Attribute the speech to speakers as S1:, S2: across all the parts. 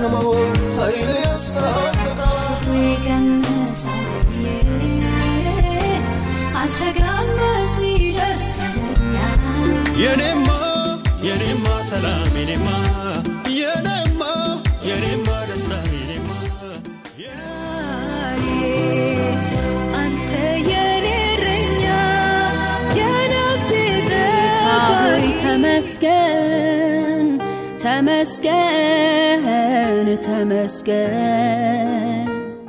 S1: ደከመው ኃይል ያስታጥቃል
S2: ይቀንሳል ብዬ አልሰጋም በዚህ ደስ ይለኛል
S3: የኔማ የኔማ ሰላም የኔማ የኔማ የኔማ ደስታ የኔማ
S4: አንተ የኔ እረኛ የነፍሴ
S5: ጌታ ሆይ ተመስገን ተመስገን ተመስገን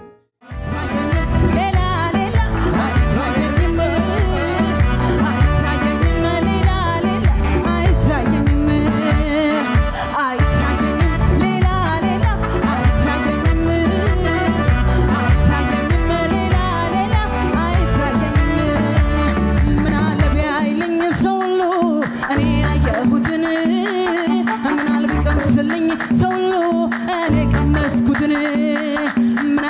S4: ሌላ ሌላ አይታየኝም አይታየኝም ሌላ ሌላ አይታየኝም አይታየኝም ሌላ ሌላ አይታየኝም አይታየኝም ሌላ ሌላ አይታየኝም ምን አለ ቢያይልኝ ሰው ሁሉ እኔ ያየሁትን ምን አለ ቢቀምስልኝ ሰው ሁሉ እኔ ቀመስኩትን ምን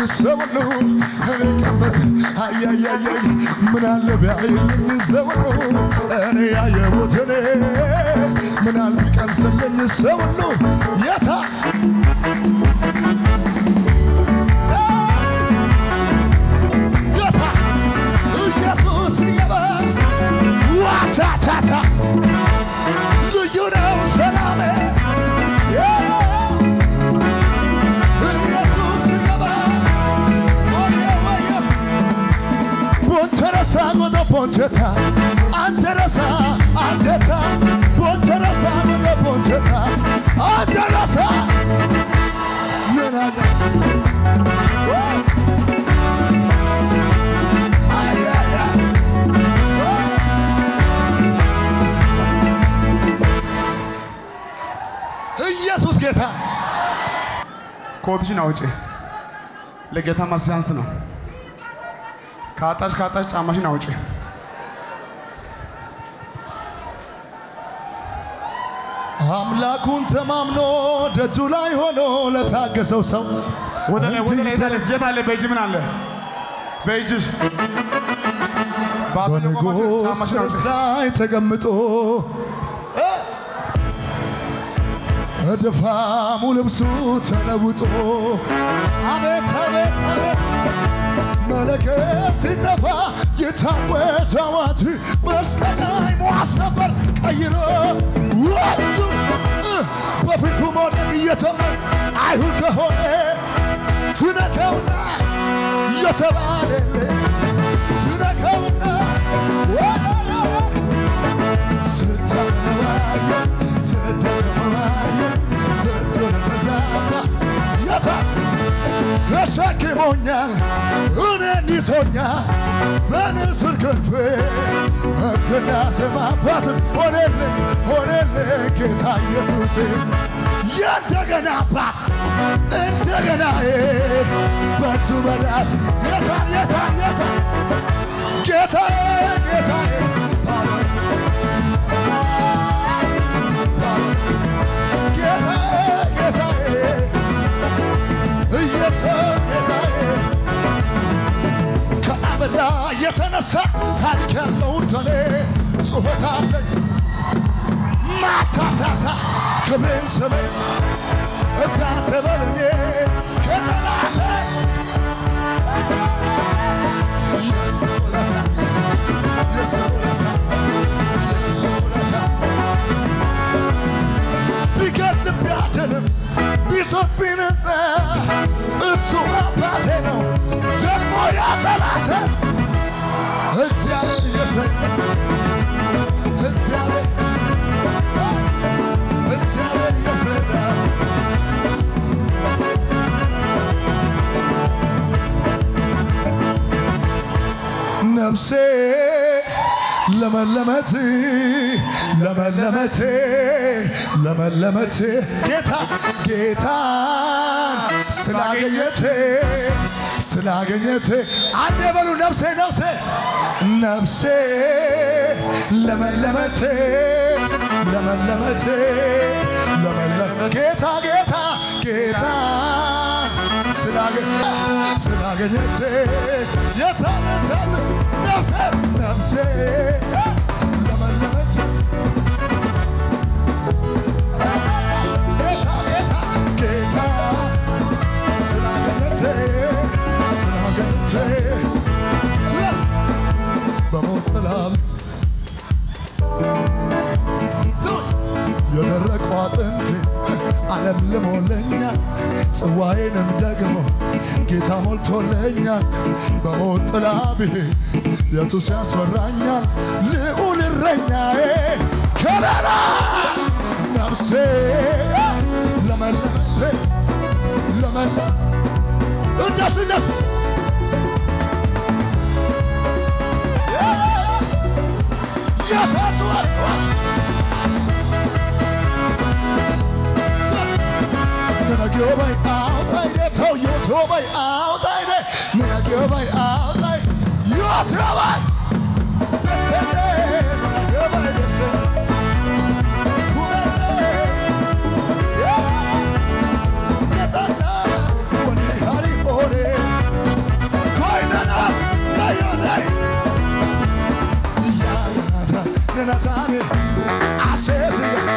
S6: ሰው ሁሉ እኔ ገመት አያያያይ ምን አለ ቢያይልኝ ሰው ሁሉ እኔ ያየሁት እኔ ምን አለ ቢቀምስልኝ ሰው ሁሉ የታ የታ ኢየሱስ ይገባ ዋታታታ ልዩ ነው ሰላሜ ኢየሱስ ይገባ ወየ ወየ ቦንተረሳ ጎደ ቦንቸታ አንተረሳ አንተታ ቦንተረሳ ጎደ ቦንቸታ አንተረሳ ምናለ አያያ ኢየሱስ ጌታ
S7: ኮትሽን አውጪ። ለጌታ ማስያንስ ነው። ካጣሽ ካጣሽ ጫማሽን አውጪ።
S6: አምላኩን ተማምኖ ደጁ ላይ ሆኖ ለታገሰው ሰው
S7: ወደ ላይ ወደ ላይ ታለስ የት አለ? በእጅ ምን አለ? በእጅሽ ባዶ
S6: በንጉሥ
S7: ጫማሽን አውጪ።
S6: ፈረስ ላይ ተቀምጦ እድፋሙ ልብሱ ተለውጦ አቤት አቤት አቤት መለከት ይነፋ የታወጀ አዋጅ መስቀል ላይ ሟች ነበር ቀይሮ ወጡ በፊቱ መውደቅ እየተመን አይሁድ ከሆነ ትነከውና የተባለለ ትነከውና ስተመዋየ ስተመዋየ ፍቅር ተዛባ የታ ተሸክሞኛል እኔን ይዞኛል በንስር ክንፍ ሕግና አባትም ሆነልኝ ሆነልኝ ጌታ ኢየሱስ የእንደገና አባት እንደገና በእጁ በላይ የታ የታ የታ ጌታ ጌታ ጌታ ጌታዬ ኢየሱስ ጌታዬ ከአመዳ የተነሳ ታሪክ ያለው እንደኔ ጩኸት አለኝ ማታታታ ክብሬን ስሜ እዳተ በልኜ ከጠላቴ የሱ ውለታ የሱ ውለታ የሱ ውለታ ቢገድል ቢያድንም ቢዞት ቢንጠ እሱ አባቴ ነው ደግሞ ያጠላተ እግዚአብሔር የሰኝ እግዚአብሔር እግዚአብሔር የሰራ ነፍሴ ለመለመት ለመለመት ለመለመት ጌታ ጌታን ስላገኘት ስላገኘት አንድ የበሉ ነፍሴ ነፍሴ ነፍሴ ለመለመት ለመለመት ለመለመ ጌታ ጌታ ጌታ ስላገኘ ስላገኘት የታለታት ነፍሴ ነፍሴ ለመለመች ጌታ ጌታ ጌታ ስላገኘት ስላገኘት ስለ በሞት ጥላ ስሙኝ የደረቀው አጥንቴ ዓለም ልሞለኛል ጽዋዬንም ደግሞ ጌታ ሞልቶለኛል በሞት ጥላ ብሄድ የቱስ ያስፈራኛል ልዑል እረኛዬ ከለላ ነፍሴ ለመለመቴ ለመለ እንደስ እንደስ የታችኋችኋል Ninagobai outai de to yotobai outai de Ninagobai outai yotobai Descende Ninagobai descende Kumende Yeah Netanya Wani hari ore ማንነታን አሴት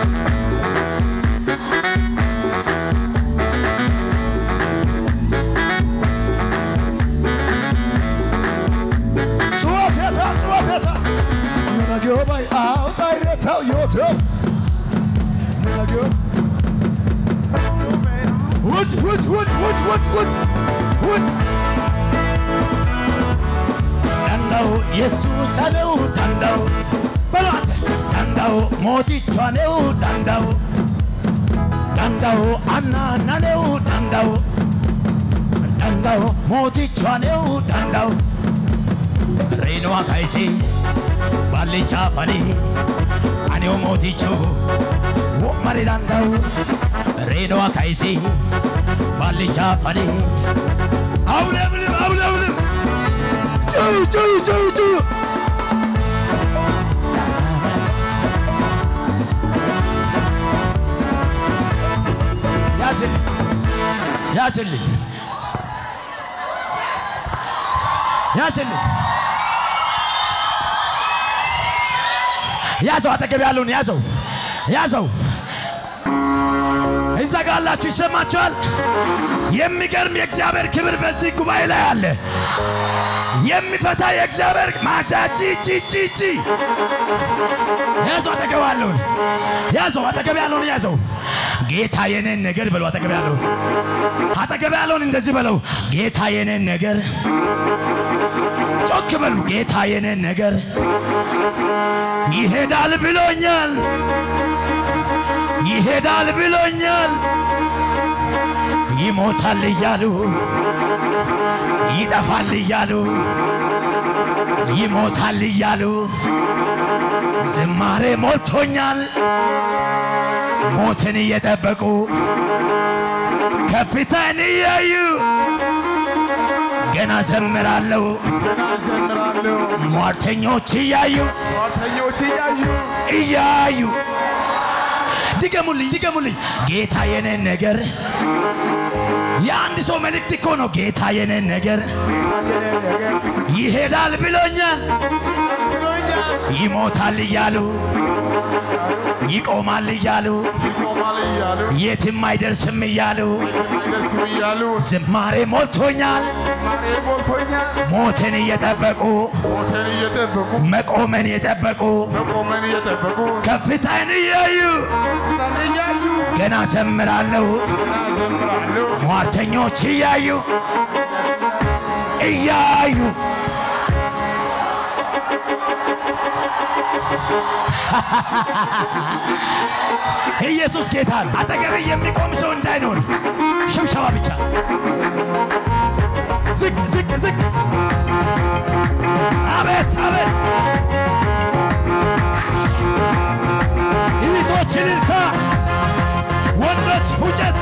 S6: ጩኸቴታ ጩኸቴታ ንነጊዮ ባይ አውጣይሬታው ዮቴው ንነጊዮ ውድ ውድ ውድ ውድ ውድ ውድ ውድ
S8: danda'u yesuusa ne'uu danda'u balaate danda'u mooticha ne'uu danda'u danda'u annaana ne'uu danda'u danda'u mooticha ne'uu danda'u reenuwa kayisee ballichaa fanii ani'u mootichu wo'mari danda'u reenuwa kayisee ballichaa fanii awuleeblim awuleeblim ጩሁ ጩሁ ጩሁ ጩሁ ያዝልኝ ያዝልኝ ያዝልኝ ያዘው አጠገብ ያለውን ያዘው ያዘው እዛ ጋ ያላችሁ ይሰማችኋል የሚገርም የእግዚአብሔር ክብር በዚህ ጉባኤ ላይ አለ የሚፈታ የእግዚአብሔር ማቻቺ ቺ ቺ ቺ ያዘው አጠገብ ያለውን ያዘው አጠገብ ያለውን ያዘው ጌታ የኔን ነገር በለው አጠገብ ያለውን አጠገብ ያለውን እንደዚህ በለው ጌታ የኔን ነገር ጮክ በሉ ጌታ የኔን ነገር ይሄዳል ብሎኛል ይሄዳል ብሎኛል ይሞታል እያሉ ይጠፋል እያሉ ይሞታል እያሉ ዝማሬ ሞልቶኛል ሞትን እየጠበቁ ከፍታን እያዩ ገና ዘምራለሁ
S6: ገና ዘምራለሁ
S8: ሟርተኞች እያዩ
S6: ሟርተኞች እያዩ
S8: እያዩ ድገሙልኝ ድገሙልኝ ጌታ የኔን ነገር የአንድ ሰው መልእክት እኮ ነው ጌታ የኔን ነገር ይሄዳል ብሎኛል ይሞታል እያሉ ይቆማል እያሉ
S6: ይቆማል እያሉ
S8: የትም አይደርስም እያሉ
S6: አይደርስም እያሉ
S8: ዝማሬ ሞልቶኛል
S6: ማሬ ሞልቶኛል
S8: ሞትን እየጠበቁ
S6: ሞትን እየጠበቁ
S8: መቆመን የጠበቁ
S6: መቆመን እየጠበቁ
S8: ከፍታን እያዩ
S6: ፊታን እያዩ
S8: ገና ዘምራለሁ
S6: ገና ዘምራለሁ
S8: ሟርተኞች እያዩ እያዩ ኢየሱስ ጌታ ነው። አጠገብ የሚቆም ሰው እንዳይኖር ሽብሸባ ብቻ። ዝቅ ዝቅ ዝቅ። አቤት አቤት። እህቶች እልልታ፣ ወንዶች ፉጨት።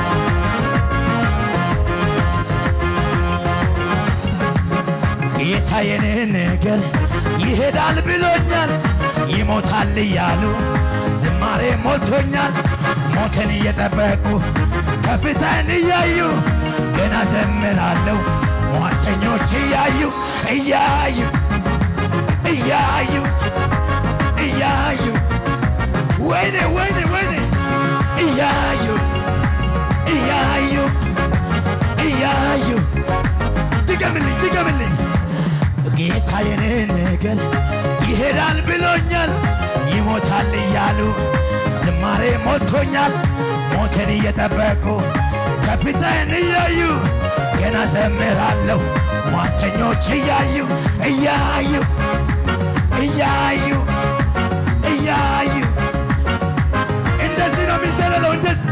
S8: ጌታ የኔ ነገር ይሄዳል ብሎኛል፣ ይሞታል እያሉ ዝማሬ ሞልቶኛል። ሞትን እየጠበቁ ከፍታን እያዩ ገና ዘምራለሁ። ሟርተኞች እያዩ እያዩ እያዩ እያዩ ወይኔ ወይኔ ወይኔ እያዩ እያዩ እያዩ ድገምልኝ ድገምልኝ ጌታ የኔ ነገር ይሄዳል ብሎኛል ይሞታል እያሉ ዝማሬ ሞልቶኛል ሞትን እየጠበቁ ከፊቴን እያዩ ገና ዘምራለሁ ሟርተኞች እያዩ እያዩ እያዩ እያዩ እንደዚህ ነው የሚዘለለው እንደዚህ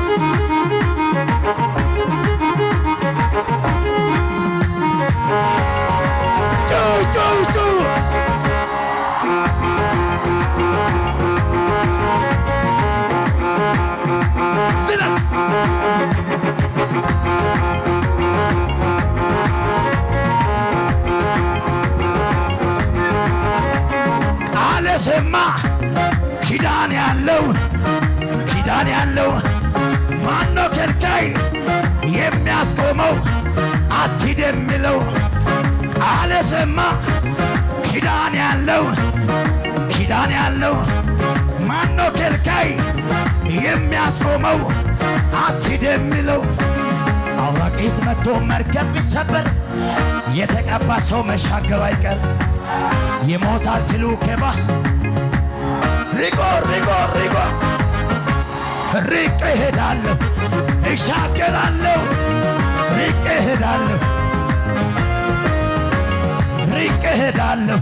S8: ጩው ጩው ጩው ዝለል ቃለ ስማ ኪዳን ያለው ኪዳን ያለው ማነው ከልካይ የሚያስቆመው አትሂድ የሚለው ቃለ ስማ ኪዳን ያለው ኪዳን ዙፋን ያለው ማኖ ከልካይ የሚያስቆመው አትሂድ የሚለው አውራቂስ መጥቶ መርከብ ቢሰበር የተቀባ ሰው መሻገሩ አይቀር ይሞታል ሲሉ ኬባ ሪቆ ሪቆ ሪቆ ሪቄ እሄዳለሁ እሻገራለሁ ሪቄ እሄዳለሁ ሪቄ እሄዳለሁ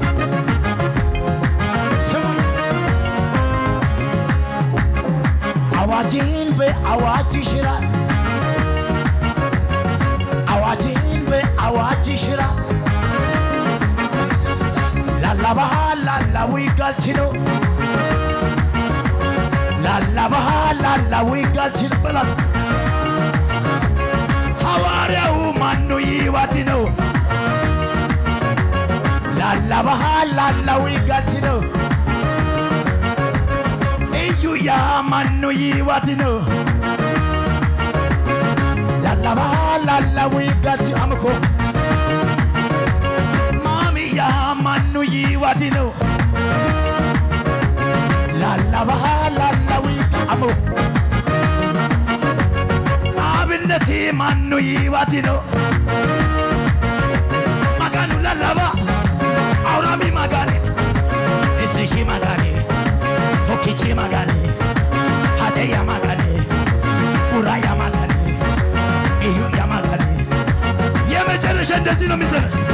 S8: ስሙኝ አዋጅን በአዋጅ ይሽራል አዋጅን በአዋጅ ይሽራል ላላባሃ ላላዊ ጋልችኖ ላላባሃ ላላዊ ጋልችን በላት ሐዋርያው ማኑ ይዋድ ነው ላላባሃ ላላዊ ጋልችኖ እዩያ ማኑ ይዋድ ነው ላላባሃ ላላዊ ጋልች አምኮ ማሚያ ማኑ ይዋድ ነው ላላባሃ ላላዊ አሞ አብነቴ ማኑ ይዋድ ነው ማጋኑ ላላባ አውራሚ ማጋኔ እስሪሺ ማጋኔ ቶኪቺ ማጋኔ ሀደያ ማጋኔ ኡራያ ማጋኔ እዩያ ማጋኔ የመጨረሻ እንደዚህ ነው የሚዘረ